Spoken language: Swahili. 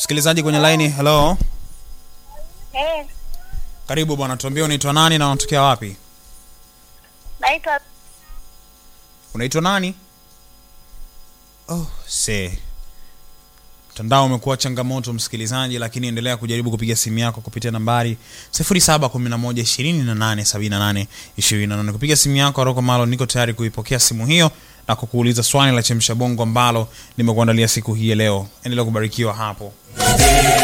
Msikilizaji kwenye laini, hello. Eh, Karibu bwana, tuambie unaitwa nani na unatokea wapi? naitwa Unaitwa nani? Oh, se. Mtandao umekuwa changamoto msikilizaji, lakini endelea kujaribu kupiga simu yako kupitia nambari 0711287828. Kupiga simu yako Aroko Malo, niko tayari kuipokea simu hiyo na kukuuliza swali la chemsha bongo ambalo nimekuandalia siku hii ya leo. Endelea kubarikiwa hapo.